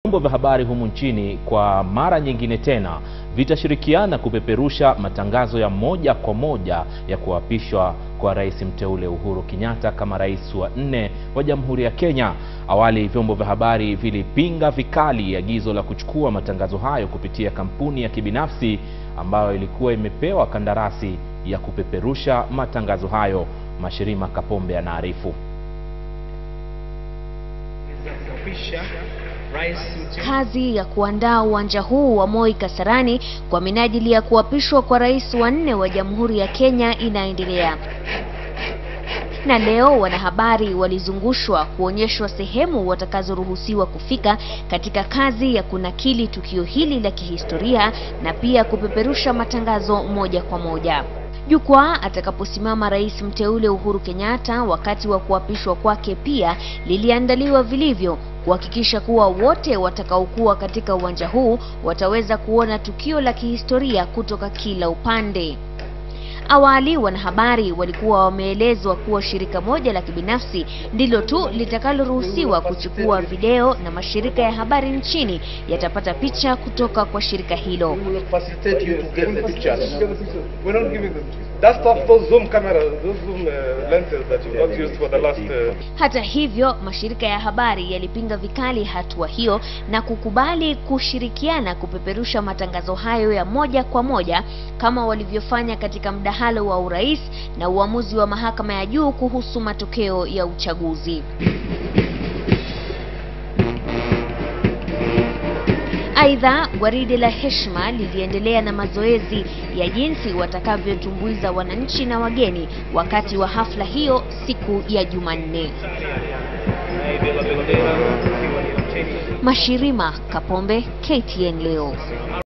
Vyombo vya habari humu nchini kwa mara nyingine tena vitashirikiana kupeperusha matangazo ya moja kwa moja ya kuapishwa kwa rais mteule Uhuru Kenyatta kama rais wa nne wa Jamhuri ya Kenya. Awali vyombo vya habari vilipinga vikali agizo la kuchukua matangazo hayo kupitia kampuni ya kibinafsi ambayo ilikuwa imepewa kandarasi ya kupeperusha matangazo hayo. Mashirima Kapombe anaarifu. Kazi ya kuandaa uwanja huu wa Moi Kasarani kwa minajili ya kuapishwa kwa rais wa nne wa Jamhuri ya Kenya inaendelea. Na leo wanahabari walizungushwa kuonyeshwa sehemu watakazoruhusiwa kufika katika kazi ya kunakili tukio hili la kihistoria na pia kupeperusha matangazo moja kwa moja. Jukwaa atakaposimama rais mteule Uhuru Kenyatta wakati wa kuapishwa kwake pia liliandaliwa vilivyo kuhakikisha kuwa wote watakaokuwa katika uwanja huu wataweza kuona tukio la kihistoria kutoka kila upande. Awali wanahabari walikuwa wameelezwa kuwa shirika moja la kibinafsi ndilo tu litakaloruhusiwa kuchukua video na mashirika ya habari nchini yatapata picha kutoka kwa shirika hilo. Hata hivyo, mashirika ya habari yalipinga vikali hatua hiyo na kukubali kushirikiana kupeperusha matangazo hayo ya moja kwa moja kama walivyofanya katika mdahalo wa urais na uamuzi wa mahakama ya juu kuhusu matokeo ya uchaguzi. Aidha, gwaride la heshima liliendelea na mazoezi ya jinsi watakavyotumbuiza wananchi na wageni wakati wa hafla hiyo siku ya Jumanne. Mashirima Kapombe, KTN leo.